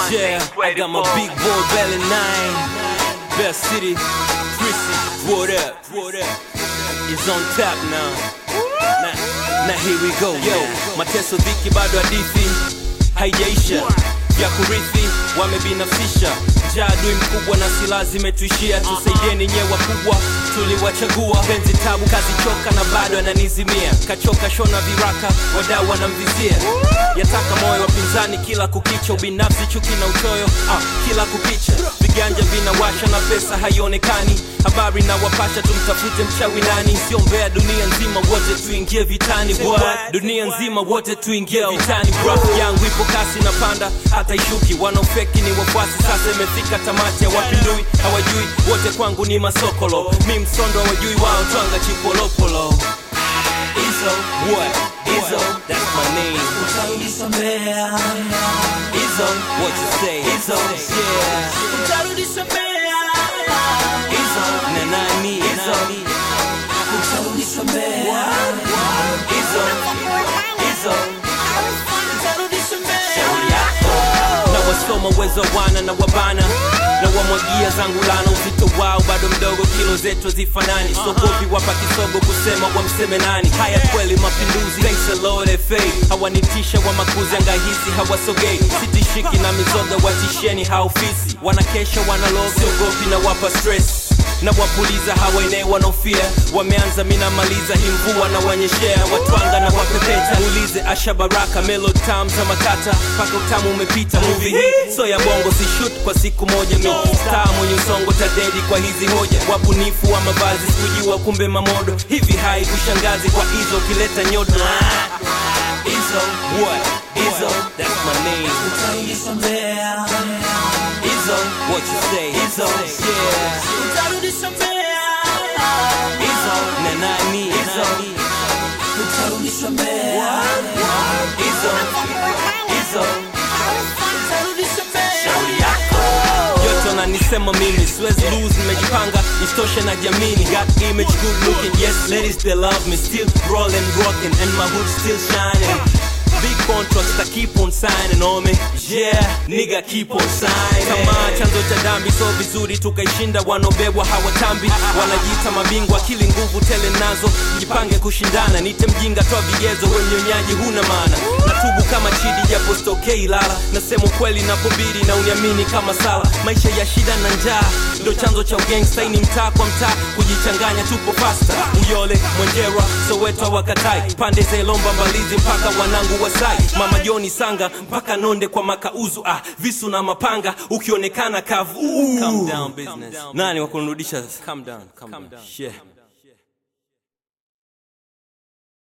Yeah, I got my big boy belly nine. Best city, Chrissy, what up? What up? It's on tap now. Na, na here we go. Yo, mateso dhiki bado hadithi haijaisha vya kurithi wamebinafsisha njaa adui mkubwa na silaha zimetuishia tusaidieni nyewe wakubwa tuliwachagua penzi tabu kazi choka na bado ananizimia kachoka shona viraka wadau wanamvizia yataka moyo wapinzani kila kukicha ubinafsi chuki na uchoyo ah, kila kukicha viganja vinawasha na pesa haionekani habari na wapasha tumtafute mchawi nani siombea dunia nzima wote tuingie vitani What? dunia nzima wote tuingie vitani graph yangu ipo kasi na panda hata ishuki wanaofeki ni wafuasi sasa imefika tamati ya wapindui hawajui wote kwangu ni masokolo mi msondo hawajui wao twanga chipolopolo Izzo, what? Izzo, that's my name. Utanisamea, Izzo, what you say? Izzo, yeah. utanisamea, Izzo, na nani? Izzo, utanisamea, Izzo, Izzo. utanisamea. na wasoma uwezo wana na wabana na wamwagia zangu lana uzito wao bado mdogo kilo zetu hazifanani sogopi wapa kisogo kusema wamseme nani haya kweli mapinduzi thanks a Lord FA hawanitisha wa makuzi angahisi hawasogei sitishiki na mizoga watisheni haofisi wanakesha wanaloga siogopi na wapa stress na wapuliza hawaenee wanaofia wameanza minamaliza hii mvua na wanyeshea watwanga na wapepeta ulize asha baraka melo tam za makata mpaka utamu umepita muvi hii so ya bongo si shoot kwa siku moja mi star mwenye usongo tadedi kwa hizi hoja wabunifu wa mavazi sikujua kumbe mamodo hivi hai kushangazi kwa hizo ukileta nyodo Izzo, what? Izzo, that's my name. Utanisamea, Izzo, what you say? Izzo, yeah. utanisamea, Izzo, na nani? Izzo, utanisamea, Izzo, Izzo. utanisamea. yote nanisema mimi siwezi lose nimejipanga isitoshe na jamini got image good looking yes ladies they love me still rolling rocking and my hood still shining Big contracts that keep on signing on me Yeah, nigga keep on signing Kama chanzo cha dhambi so vizuri tukaishinda wanaobebwa hawatambi Wanajiita mabingwa akili nguvu tele nazo Jipange kushindana nite mjinga toa vigezo we mnyonyaji huna maana Natubu kama chidi japo stokei lala Nasema ukweli napobidi na uniamini kama sala Maisha ya shida na njaa ndo chanzo cha ugangsta Hii ni mtaa kwa mtaa kujichanganya tupo pasta Uyole, Mwenjerwa, Soweto wakatai Pande za Ilomba Mbalizi mpaka wanangu Wasai Mama Joni Sanga mpaka Nonde kwa makauzu ah, Visu na mapanga ukionekana kavu Calm down business Nani wakunirudisha? Calm down, calm down. Yeah.